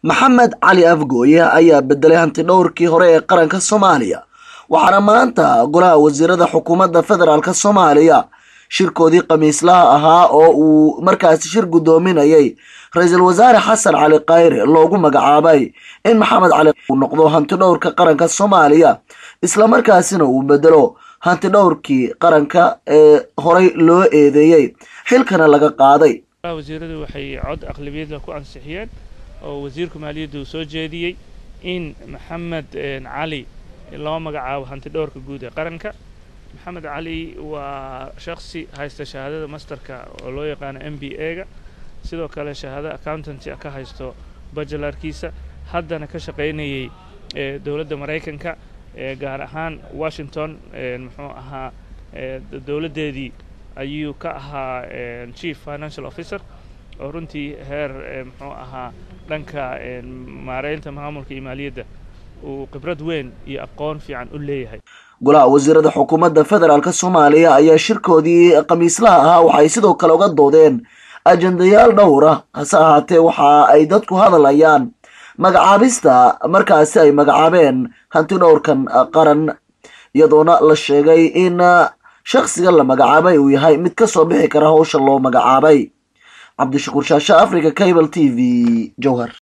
maxamed cali afgooye ayaa bedelay hantidhowrkii hore ee qaranka soomaaliya waxaana maanta golaha wasiirada xukuumadda federaalk soomaaliya shirkoodii khamiislaha ahaa oo uu markaasi shir guddoominayay ra-iisul wasaare xasan cali khayre loogu magacaabay in maxamed cali uu noqdo hantidhowrka qaranka soomaaliya islamarkaasina uu bedelo hantidhowrkii qaranka ee horey loo eedeeyey xilkana laga qaaday wasiiradu waxay cod aqlabiyadla ku ansixiyeen oo wasiirka maaliyadda uu soo jeediyey in maxamed cali loo magacaabo hantidhowrka guud ee qaranka maxamed cali waa shaksi haysta shahaadada masterka oo loo yaqaano m b a ga sidoo kale shahaado accountancy ka haysto bajalarkiisa haddana ka shaqaynayay dowladda maraykanka gaar ahaan washington muxuu ahaa dowladdeedii ayuu ka ahaa chief financial officer oo runtii heer muxuu ahaa dhanka maareynta maamulka iyo maaliyadda uu khibrad weyn iyo aqoon fiican u leeyahay golaha wasiirada xukuumadda federaalk soomaaliya ayaa shirkoodii khamiislaha ahaa waxay sidoo kale uga doodeen ajendayaal dhowra hase ahaatee waxa ay dadku hadlayaan magacaabista markaasi ay magacaabeen hanti dhowrkan qaran iyadoona la sheegay in shaksiga la magacaabay uu yahay mid ka soo bixi kara howsha loo magacaabay cabdishakuur shaashe africa cable t v jowhar